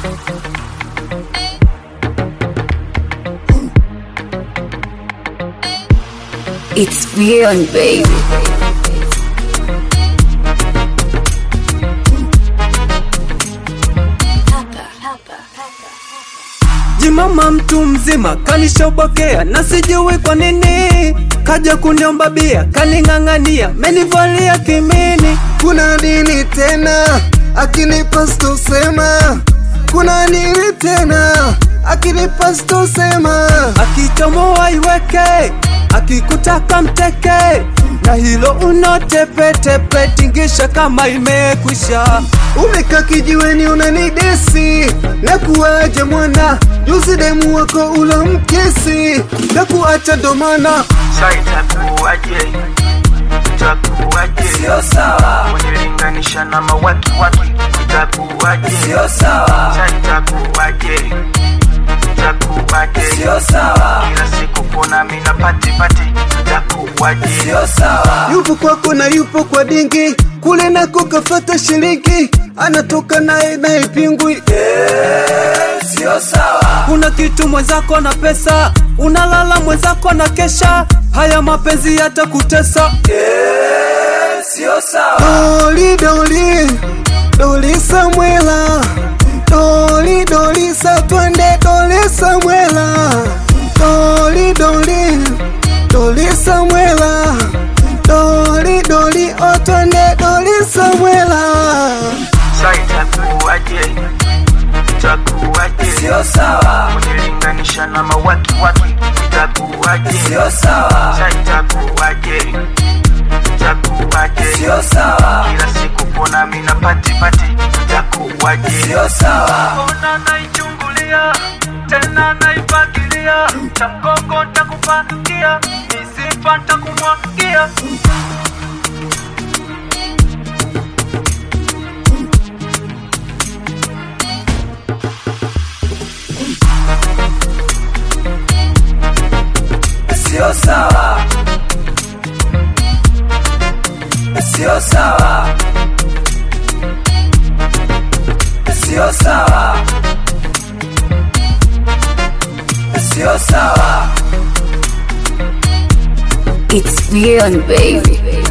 It's beyond, baby. Jimama mtu mzima kanishobokea na sijui kwa nini kaja kuniomba bia kaning'ang'ania menivalia kimini kuna nini tena akinipa stosema kuna nini tena akinipa stosema akichomoa iweke akikutaka mteke na hilo unotepetepe tingisha kama imekwisha umeka kijiweni unanidesi nakuwaje mwana juzi demu wako ula mkesi nakuacha domana Saitakuwaje, itakuwaje? sio sawa Unilinganisha na mawaki waki, itakuwaje? sio sawa Saitakuwaje, itakuwaje? sio sawa Kila siku kuna mina pati pati, itakuwaje? sio sawa yupo kwako na yupo kwa dingi kule nako kafata shilingi anatoka naye naye pingwi sio sawa. Kuna kitu mwenzako na pesa, unalala mwenzako na kesha, haya mapenzi yatakutesa. Sio sawa. doli doli doli samwela doli doli sa twende doli samwela doli doli doli samwela doli doli o twende doli samwela Saitakuwaje, itakuwaje? Sio sawa. Unilinganisha na mawaki waki, itakuwaje? Sio sawa. Saitakuwaje, itakuwaje? Sio sawa. Kila siku kuna mina pati pati, itakuwaje? Sio sawa. Ona naichungulia tena naipangilia, cha mgongo ntakupangia, misipa ntakumwagia. Sio sawa. Sio sawa. Sio sawa. Sio sawa. It's beyond, baby.